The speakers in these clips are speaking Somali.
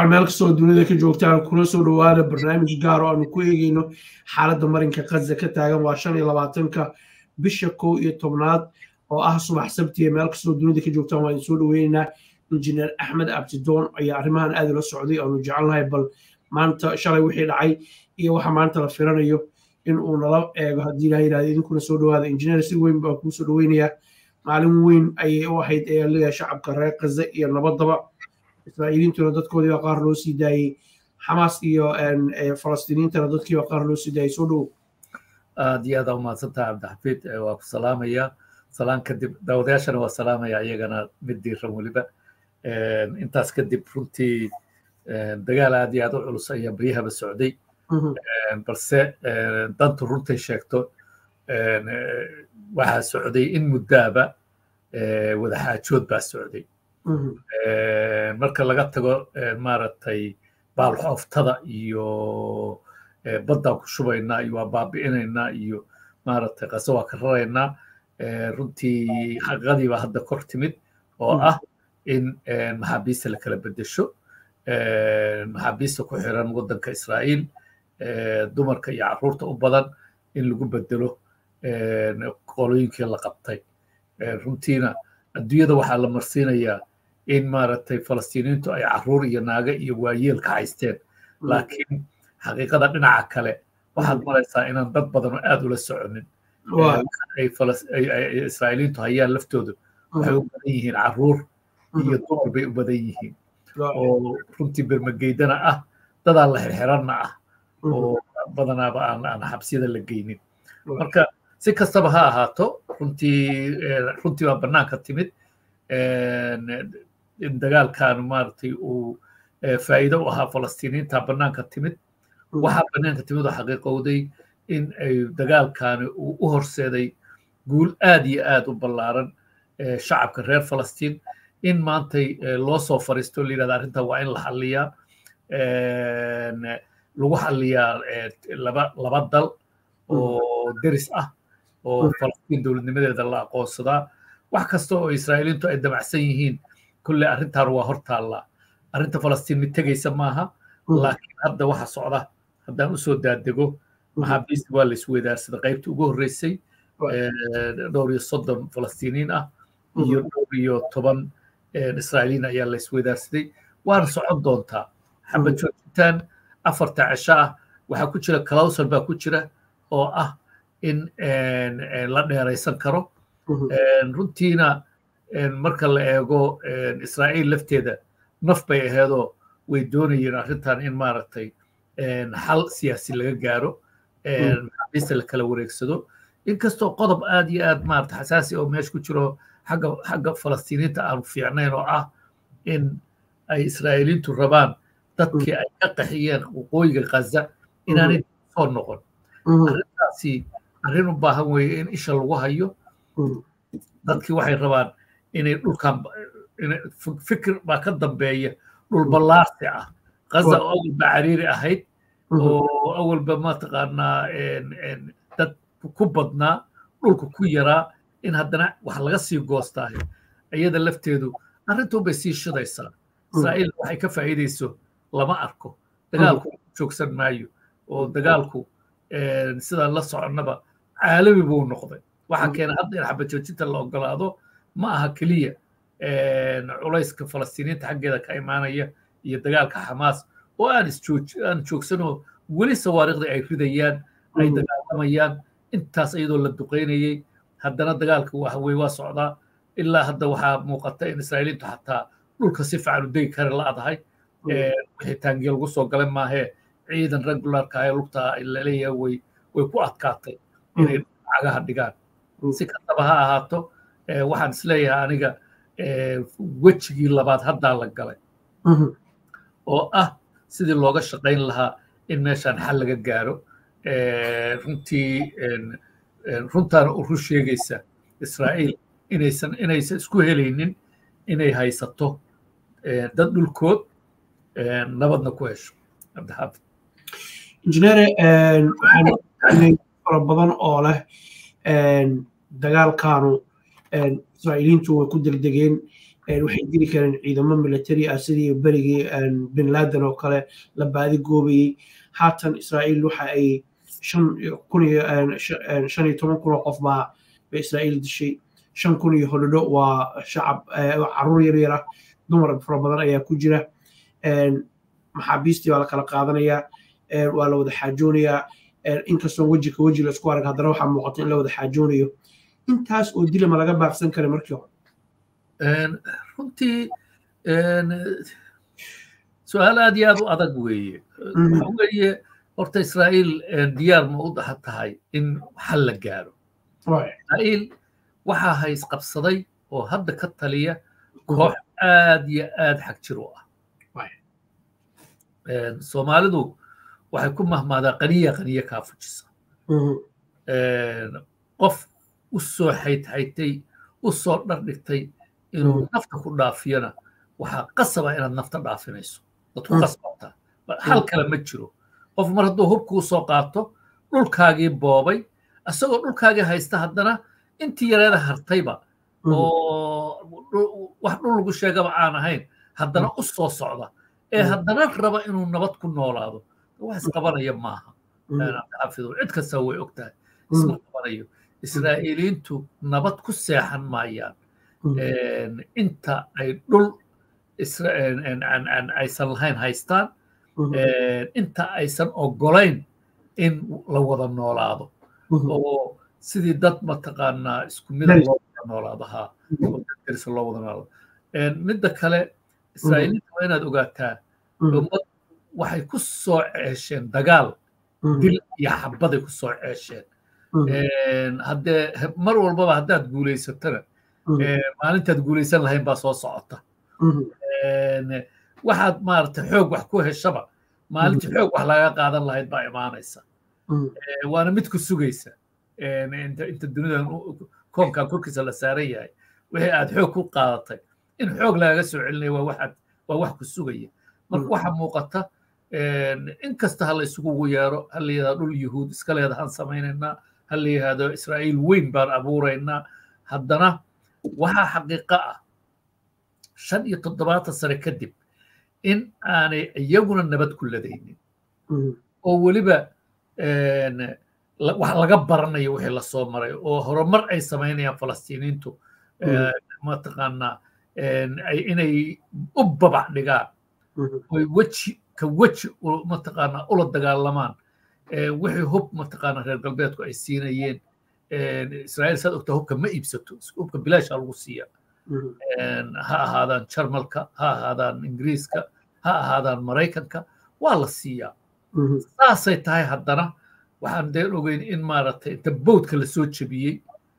dabcan meel kastoo dunida ka joogtaan kula soo dhowaada barnaamij gaar oo aanu ku eegeyno xaaladda marinka kaza ka taagan waa shan iyo labaatanka bisha kow iyo tobnaad oo ah subax sabtiya meel kastoo dunida ka joogtaan waa idin soo dhoweynaynaa injineer axmed abdidoon ayaa arrimahan aad ula socday aanu jecelnahay bal maanta shalay wixii dhacay iyo waxa maanta la firanayo in uu nala eego haddii ilaha yidhahdo idinkuna soo dhowaada injineer si weyn baa kuu soo dhoweynayaa maalin weyn ayay u ahayd ayaa leeyahay shacabka reer kaza iyo nabadaba israa'iiliintuna dadkoodiiba qaar loo sii daayey xamaas iyo falastiiniintana dadkiiba qaar loo sii daayey soo dhow aad iyo aad aa umahadsantaha cabdixafiid waa ku salaamaya salaan kadib daawadayaashana waa salaamaya iyagana mid diiran weliba intaas kadib runtii dagaal aad iyo aad u culus ayaa baryahaba socday balse dantu runtay sheegto waxaa socday in muddaaba wadaxaajood baa socday marka laga tago maaragtay baalxooftada iyo baddaan ku shubaynaa iyo waa baabi'inaynaa iyo maaragtay qaso waa ka raraynaa runtii xaqiiqadiibaa hadda kor timid oo ah in maxaabiista la kala beddesho maxaabiista ku xiran waddanka israa'iil dumarka iyo carruurta u badan in lagu beddelo qolooyinkii la qabtay runtiina adduunyada waxaa la marsiinayaa in maaragtay falastiiniintu ay carruur iyo naago iyo waayeel ka haysteen laakiin xaqiiqada dhinaca kale waxaad maraysaa inaan dad badan aad ula soconin ay israa'iiliintu hayaan laftoodu waxay u badan yihiin carruur iyo dumar bay u badan yihiin oo runtii bermageydana ah dadaan la xirxiranna ah oo badanaaba aan aan xabsiyada la geynin marka si kastaba ha ahaato runtii runtii waa bannaanka timid in dagaalkan maaragtay uu faa'iido u ahaa falastiiniinta bannaanka timid waxaa bannaanka timid oo xaqiiqowday in ay dagaalkani uu u horseeday guul aad iyo aad u ballaaran shacabka reer falastiin in maantay loo soo fariisto la yidhahda arrintan waa in la xalliyaa lagu xalliyaa laba laba dal oo deris ah oo falastiin dowladnimadeeda la aqoonsadaa wax kasta oo israa'iiliintu ay damacsan yihiin kulle arrintan waa hor taallaa arrinta falastiin mid tegaysa maaha laakiin hadda waxa socda haddaan usoo daadego maxaabiista waa la isweydaarsada qaybtii ugu horreysay dhowr iyo soddon falastiiniin ah iyo dhowr iyo toban israa'iiliin ayaa la isweydaarsaday waana socon doontaa xabad joojitaan afarta cisho ah waxaa ku jira kalawsal baa ku jira oo ah in la dheeraysan karo runtiina marka la eego israa'iil lafteeda naf bay aheedoo way doonayeen arrintan in maaragtay xal siyaasi laga gaaro maxaabiista la kala wareegsado inkastoo qodob aad iyo aad maarata xasaasi oo meesha ku jiro xagga xagga falastiiniinta aanu fiicnayn oo ah in ay israa'iiliintu rabaan dadkii ay ka qaxiyeen waqooyiga khaza inaanay soo noqon arrintaasi arrin u baahan weeye in isha lagu hayo dadkii waxay rabaan inay dhulkan fikir baa ka dambeeya dhul ballaarsi ah khaza oo awalba cariiri ahayd oo awalba mataqaanaa dad ku badnaa dhulka ku yaraa in haddana wax laga sii goostaayo iyada lafteedu arrintuun bay sii shidaysaa israa'iil waxay ka faa'iidayso lama arko dagaalku joogsan maayo oo dagaalku sidaan la soconnaba caalami buu noqday waxaa keena hadda in xabad joojinta la ogolaado ma aha keliya culayska falastiiniinta xaggeeda ka imaanaya iyo dagaalka xamaas oo aan aan joogsanoo weli sawaariikhdii ay ridayaan ay dagaalamayaan intaas iyadoo la duqaynayey haddana dagaalka waxaweye waa socdaa ilaa hadda waxaa muuqata in israa'iiliintu xataa dhulka si fiican u degi kara la-adahay wixii taangiya lagu soo galay maahee ciidan regularka ee lugta laleeyahay way way ku adkaatay inay cagaha dhigaan si kastaba ha ahaato waxaan isleeyahay aniga wejigii labaad haddaa la galay oo ah sidii looga shaqayn lahaa in meeshaan xal laga gaaro runtii runtaana u run sheegaysa israa'iil inaysan inaysan isku helaynin inay haysato dad dhulkood nabadna ku hesho cabdixaafid injineere waxaan fara badan oo leh dagaalkaanu israa'iiliintu way ku degdegeen waxay diri kareen ciidamo military ah sidii berigii bin laden oo kale la baadi goobayey haatan israa'iil waxa ay shan iyo toban kun oo qof baa bay israa'iil dishay shan kun iyo hodhodho waa shacab caruur yar yar ah dumar fara badan ayaa ku jira maxaabiistii baa la kala qaadanayaa waa la wada xaajoonayaa inkastoo weji ka weji la isku arag haddana waxaa muuqata in la wada xaajoonayo intaas oo dilama laga baaqsan kara markii hore runtii su-aal aad iyo aad u adag weeye waxa weeye horta israa'iil diyaar ma u daha tahay in xal la gaaro israa'iil waxaa hays qabsaday oo hadda ka taliya koox aad iyo aad xag jir u ah soomaalidu waxay ku mahmaadaa qaniya qaniya kaa fujisa qof u soo xaytxaytay u soo dhardhigtay inuu nafta ku dhaafiyana waxaa qasaba inaad nafta dhaafinayso dad ku qasbata hal kale ma jiro qof mar hadduu hubkuu soo qaato dhulkaagii boobay isagoo dhulkaagii haysta haddana intii yareeda hartayba oo wax dhul lagu sheegaba aan ahayn haddana u soo socda ee haddana raba inuu nabad ku noolaado wax isqabanaya maaha xafidu cid kasta way og tahay isma qabanayo israa'iiliintu nabad ku seexan maayaan inta ay dhul aysan lahayn haystaan inta aysan ogolayn in la wada noolaado oo sidii dad mataqaanaa isku mida loo wada noolaado ha darisa loo wada noolaado midda kale israa'iiliinta waa inaad ogaataa ummad waxay ku soo ceesheen dagaal dil iyo xabaday ku soo ceesheen haddee mar walbaba haddaad guulaysatana maalintaad guulaysan lahayn baa soo socota waxaad maaragtay xoog wax ku heshaba maalintii xoog wax laga qaadan lahayd baa imaanaysa waana mid ku sugaysa inta dunidan koonkan korkiisa la saaran yahay wixii aad xoog ku qaadatay in xoog lagaga soo celinaya waa waxaad waa wax ku sugaya marka waxaa muuqata in kasta ha la isugu yeero ha la yidhahdo dhul yuhuud iska leedahaan samaynaynaa ha la yidhahdo israa'iil weyn baan abuuraynaa haddana waxaa xaqiiqo ah shan iyo toddobaatan sane kadib in aanay iyaguna nabad ku ladaynin oo weliba wax laga baranayo wixii lasoo maray oo horumar ay samaynayaan falastiiniintu mataqaanaa inay u babac dhigaan oy weji ka weji mataqaanaa ula dagaalamaan wixii hub mataqaanaa reer galbeedku ay siinayeen israa'iil saad ogtaa hubka ma iibsato hubka bilaasha lagu siiya ha ahaadaan jarmalka ha ahaadaan ingiriiska ha ahaadaan maraykanka waa la siiyaa saasay tahay haddana waxaan deen ogeyn in maaragtay inta bowdka la soo jebiyey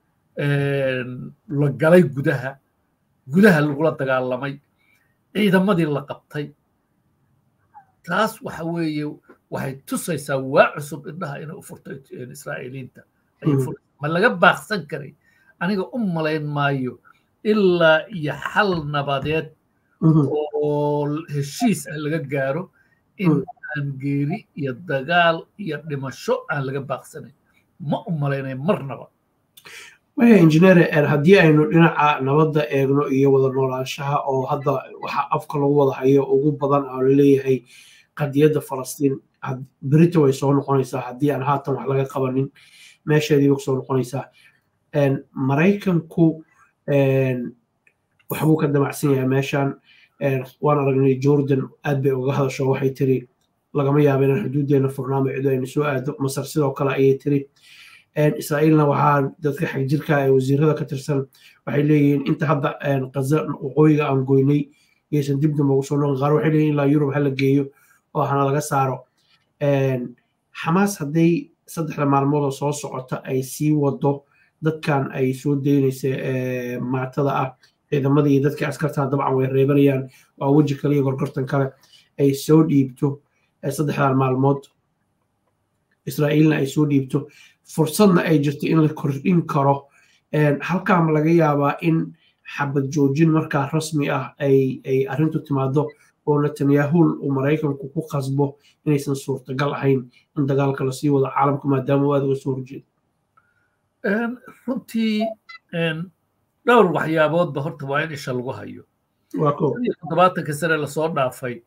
la galay gudaha gudaha lagula dagaalamay ciidamadii la qabtay taas waxa weeye waxay tusaysaa waa cusub indhaha inay u furtay israa'iiliinta ma laga baaqsan karay aniga u malayn maayo ilaa iyo xal nabadeed oo heshiis ah laga gaaro in aan geeri iyo dagaal iyo dhimasho aan laga baaqsanayn ma u malaynay marnaba waya injineer haddii aynu dhinaca nabadda eegno iyo wada noolaanshaha oo hadda waxa afka lagu wada hayo ugu badan oo laleeyahay qadiyadda falastiin berita way soo noqonaysaa haddii aan haatan wax laga qabanin meesheediiba kusoo noqonaysaa maraykanku waxbuu ka damacsan yahay meeshan waan aragnay jordan aad bay uga hadasho waxay tiri lagama yaaba inaan xuduuddeena furnaamo cido aynu soo aado masar sidoo kale ayay tiri israa'iilna waxaa dadka xagjirka ee wasiirada ka tirsan waxay leeyihiin inta hadda qaza waqooyiga aan goynay yaysan dib dambe ugu soo noqon qaar waxay leeyihin ilaa yurub hala geeyo oo hana laga saaro xamaas hadday saddexda maalmood oo soo socota ay sii wado dadkan ay soo daynaysa maatada ah ciidamada iyo dadkii askartaa dabcan way reebanayaan waa weji kale iyo gorgortan kale ay soo dhiibto saddexdan maalmood israa'iilna ay soo dhiibto fursadna ay jirto in la kordhin karo halkaama laga yaabaa in xabad joojin markaa rasmi ah ay ay arrintu timaado oo netanyahu uu maraykanku ku qasbo inaysan suurtagal ahayn in dagaalka lasii wado caalamka maadaama uu aad uga soo horjeedo runtii dhowr waxyaaboodba horta waa in isha lagu hayo toddobaatanka sane lasoo dhaafay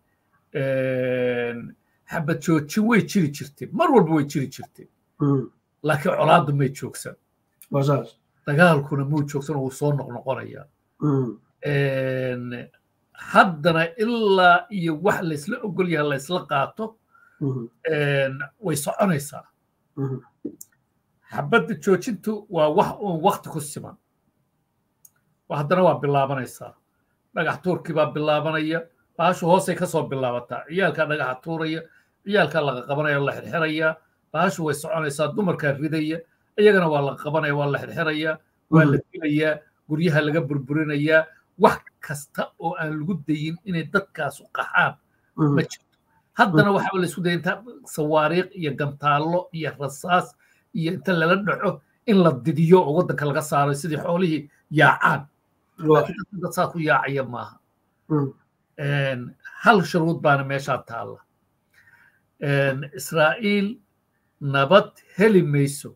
xabad joojin way jiri jirtay mar walba way jiri jirtay laakiin colaaddu may joogsan dagaalkuna muu joogsan wuu soo noqnoqonayaa haddana ilaa iyo wax laysla ogol yaha laysla qaato way soconaysaa xabadda joojintu waa wax uun wakti ku siman haddana waa bilaabanaysaa dhagax tuurkii baa bilaabanaya baashu hoosay ka soo bilaabataa ciyaalkaa dhagaxa tuuraya ciyaalkaa laga qabanaya la xirxirayaa baashu way soconaysaa dumarkaa ridaya iyagana waa la qabanaya waa la xirxirayaa waa la dilayaa guryaha laga burburinayaa wax kasta oo aan lagu dayin inay dadkaasu qaxaan ma jirto haddana waxaa laysku daya inta sawaariikh iyo gantaallo iyo rasaas iyo inta lala dhaco in la didiyo oo waddanka laga saaro sidii xoolihii yaacaan dad saa ku yaacaya maaha hal shuruud baana meeshaa taalla israa'iil nabad heli mayso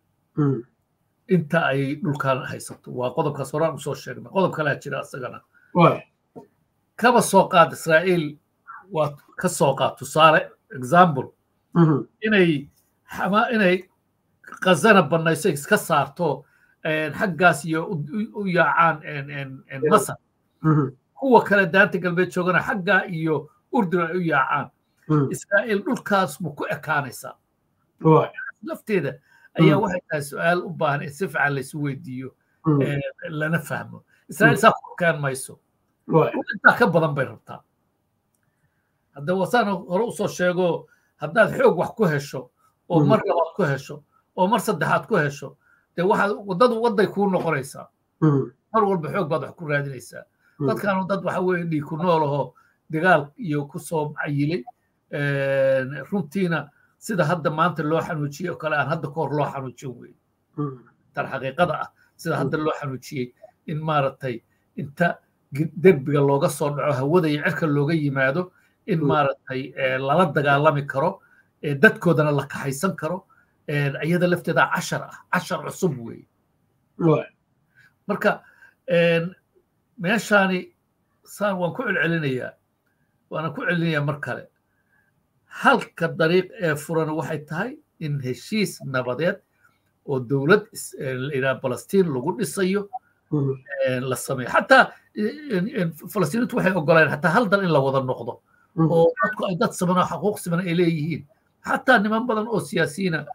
inta ay dhulkan haysato waa qodobkaas horaan usoo sheegnay qodob kalaa jira isagana kaba soo qaad israa'iil waa ka soo qaad tusaale example inay xama inay khazana bannayso iska saarto xaggaas iyo u yaacaan masar kuwa kale daanta galbeed joogana xaggaa iyo urdun ay u yaacaan israa'iil dhulkaas ma ku ekaanaysaa lafteeda ayaa waxay tahay su-aal u baahan in si fiican laysu weydiiyo lana fahmo israa'iil saa ku ekaan mayso intaa ka badan bay rabtaa hadda wasaan hore usoo sheego haddaad xoog wax ku hesho oo mar labaad ku hesho oo mar saddexaad ku hesho dee waxaad waddadu wadday kuu noqonaysaa mar walba xoog baad wax ku raadinaysaa dadkaanu dad waxa weeye dhiig ku noolahoo dagaal iyo ku soo cayilay runtiina sida hadda maanta loo xanuujiyey oo kale aan hadda ka hor loo xanuujin weye tan xaqiiqada ah sida hadda loo xanuujiyey in maaragtay inta derbiga looga soo dhaco hawada iyo cirka looga yimaado in maaragtay lala dagaalami karo dadkoodana la kaxaysan karo iyada lafteeda cashar ah cashar cusub weeye marka meeshaani saan waan ku celcelinayaa waana ku celinayaa mar kale halka dariiq ee furan waxay tahay in heshiis nabadeed oo dowlad layidhaha balastiin lagu dhisayo la sameeyo xataa falastiiniintu waxay ogoleen xataa hal dal in la wada noqdo oo dadku ay dad siman oo xaquuq siman ay leeyihiin xataa niman badan oo siyaasiyiina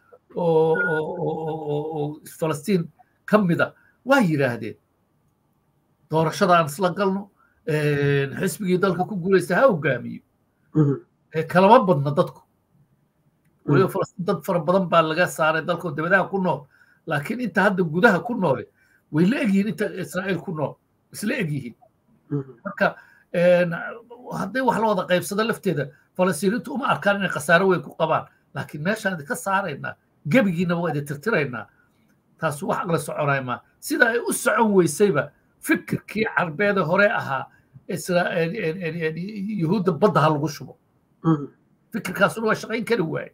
oo falastiin ka mida waa yidhaahdeen doorashada aan isla galno xisbigii dalka ku guulaysta ha hogaamiyo kalama badna dadku weliba falastiin dad fara badan baa laga saaray dalkoo dabadaha ku nool laakiin inta hadda gudaha ku noole way la egyihiin inta israa'iil ku nool isla egyihiin marka hadday wax la wada qaybsado lafteeda falastiiniintu uma arkaan inay khasaaro weyn ku qabaan laakiin meeshaan idinka saaraynaa gebigiinaba waa idin tirtiraynaa taas wax la soconay maa sida ay u socon weysayba fikirkii carbeeda hore ahaa yuhuudda badda ha lagu shubo fikirkaasuna waa shaqayn kari waaye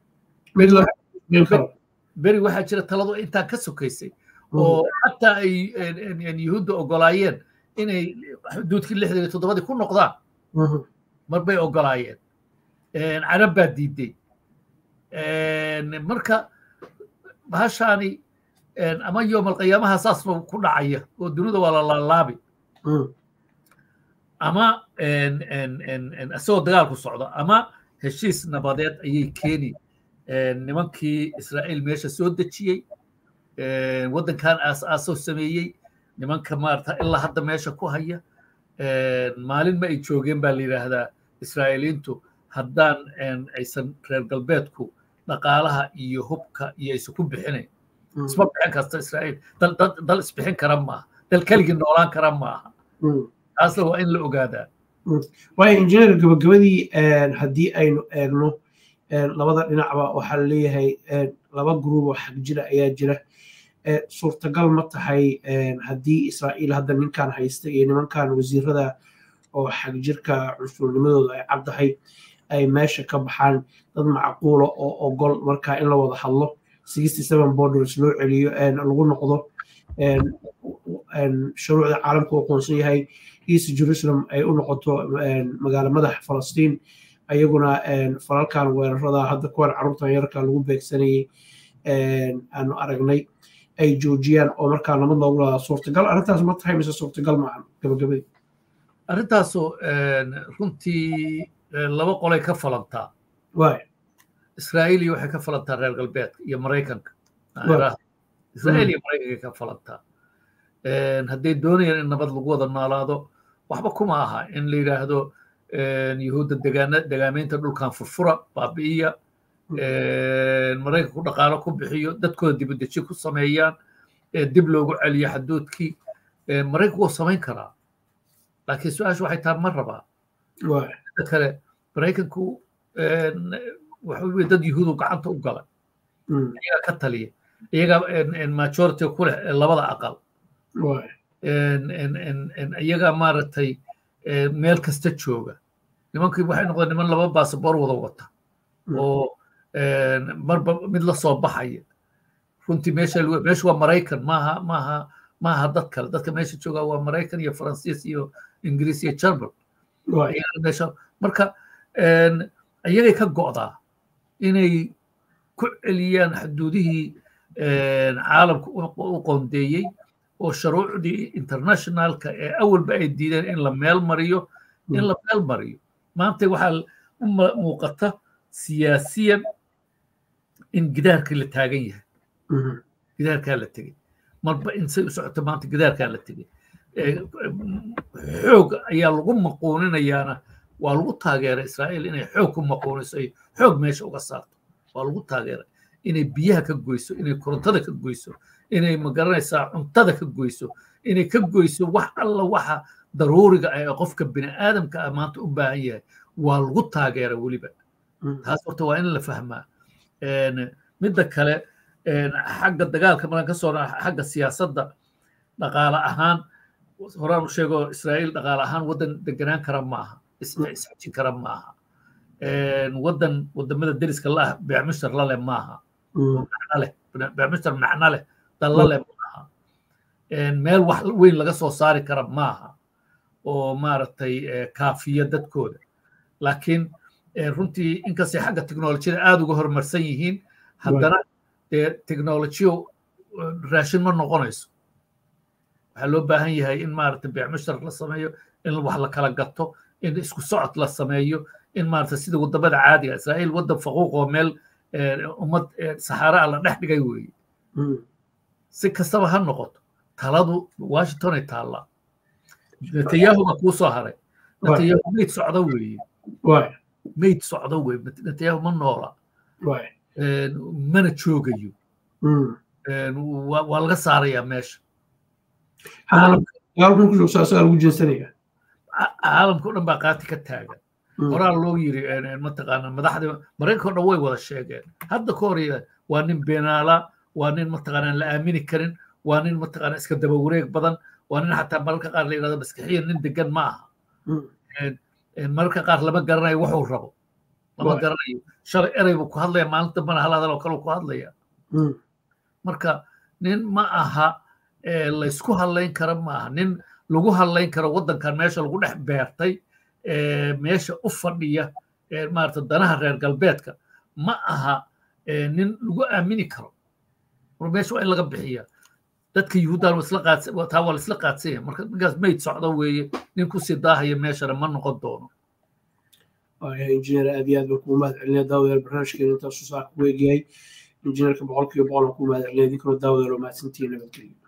beri waxaa jira taladu intaa ka sokaysay oo xataa ay yuhuudda ogolaayeen inay xuduudkii lixdan iyo toddobadii ku noqdaan mar bay ogolaayeen carab baa diiday marka bahashaani ama yoom alqiyaamaha saasba ku dhacaya oo dunida waa la laalaabi ama isagoo dagaalku socdo ama heshiis nabadeed ayay keeni nimankii israa'iil meesha soo dejiyey waddankan aas-aasoo sameeyey nimanka maarata ilaa hadda meesha ku haya maalin ma ay joogeen baa la yidhaahdaa israa'iiliintu haddaan aysan reer galbeedku dhaqaalaha iyo hubka iyo aysan ku bixinayn isma bixin kasta israa'iil dal isbixin kara maaha dal keligii noolaan kara maaha taasna waa in la ogaadaa waayo injineer gabagabadii haddii aynu eegno labada dhinacba waxaa laleeyahay laba gruub oo xag jira ayaa jira suurtagal ma tahay haddii israa'iil hadda ninkan haysta iyo nimankan wasiirada oo xag jirka cunsurnimadooda ay caddahay ay meesha ka baxaan dad macquula oo ogol markaa in la wada hadlo sixty seven borders loo celiyo lagu noqdo shuruucda caalamka u aqoonsan yahay east jerusalem ay u noqoto magaalo madax falastiin ayaguna falalkan weerarada hadda kuwan carruurtan yarka lagu beegsanayay aanu aragnay ay joojiyaan oo markaa nabad loogu ladaa suurtagal arrintaas ma tahay mise suurtagal maahan gabagabadii arrintaasu runtii laba qolay ka falantaa waay israa'iiliya waxay ka falantaa reer galbeedka iyo maraykanka israa'iil iyo maraykanka ka falantaa hadday doonayaan in nabad lagu wada noolaado waxba kuma aha in la yidhaahdo yuhuudda degaana degaamaynta dhulkan furfura baabi'iya maraykanku dhaqaalo ku bixiyo dadkooda dibadeji ku sameeyaan dib loogu celiyo xaduudkii maraykanku wuu samayn karaa laakiin su-aasha waxay tahay ma rabaa da kale maraykanku waxa dad yuhuudu gacanta u galay iyagaa ka taliya iyagaa majority ku leh labada aqal iyagaa maaragtay meel kasta jooga nimankii waxay noqdeen niman laba baasabor wada wata oo marba mid la soo baxaya runtii meesha meesha waa maraykan maaha maaha maaha dad kale dadka meesha jooga waa maraykan iyo faransiis iyo ingiriis iyo german meesha marka iyagay ka go'daa inay ku celiyaan xuduudihii caalamka u qoondeeyey oo shuruucdii internationalka ee awalba ay diideen in la meel mariyo in la meel mariyo maanta waxaa u muuqata siyaasiyan in gidaarkii la taagan yahay gidaarkaa la tegey marba in say u socoto maanta gidaarkaa la tegey xoog ayaa lagu maquuninayaana waa lagu taageeray israa'iil inay xoog ku maquuniso ay xoog meesha uga saarto waa lagu taageeray inay biyaha ka goyso inay korontada ka goyso inay magaranaysaa cuntada ka goyso inay ka goyso wax alla waxa daruuriga ah ee qofka bini aadamka ah maanta u baahan yahay waa lagu taageera weliba taas horta waa in la fahmaa midda kale xagga dagaalka markaan ka soo xagga siyaasadda dhaqaale ahaan horaan u sheego israa'iil dhaqaale ahaan waddan deganaan kara ma aha isxajin kara ma aha waddan wadamada deriska la ah beecmishtar la leh maaha macno leh beecmishtar macno leh dalla leh maaha meel wax weyn laga soo saari kara maaha oo maaragtay kaafiya dadkooda laakiin runtii inkastay xagga teknolojiyada aada uga horumarsan yihiin haddana dee teknolojiyo raashin ma noqonayso waxaa loo baahan yahay in maaragtay beecmushtar la sameeyo in wax la kala gato in isku socod la sameeyo in maaragtay sida wadamada caadiga israa'iil waddan faquuq oo meel ummad saxaara ah la dhex dhigay weeye si kastaba ha noqoto taladu washingtonay taallaa netanyahu baa kuu soo haray netanyahu meyd socdo weeye meyd socdo weye netanyahu ma noola mana joogayo waa laga saarayaa meesha caalamka o dhan baa qaati ka taagan horaa loo yiri mataqaana madaxda maraykanka o dhan way wada sheegeen hadda ka hor waa nin beenaala waa nin mataqaana la aamini karin waa nin mataqaana iska daba wareeg badan waa nin xataa mararka qaar la yidhahdo maskixiyan nin degan ma aha mararka qaar lama garanayo wuxuu rabo lama garanayo shalay erey buu ku hadlaya maalin dambana hal hadal oo kale ku hadlaya marka nin ma aha laysku hadlayn kara ma aha nin lagu hadlayn karo waddankan meesha lagu dhex beertay meesha u fadhiya maarata danaha reer galbeedka ma aha nin lagu aamini karo meesha waa in laga bixiya dadka yuhuudan taa waa laisla qaadsanya marka ninkaas mayd socdo weeye nin kusii daahaya meeshana ma noqon doono injineer aad iyo aad baan kugu mahad celinaya daawadayaal barnaamijkeena intaasuu saa ku eegyahay injineerka boqolkiiba boqol aan kugu mahad celinaya idinkuna daawadayaal oo mahadsantihiin nabadgelyo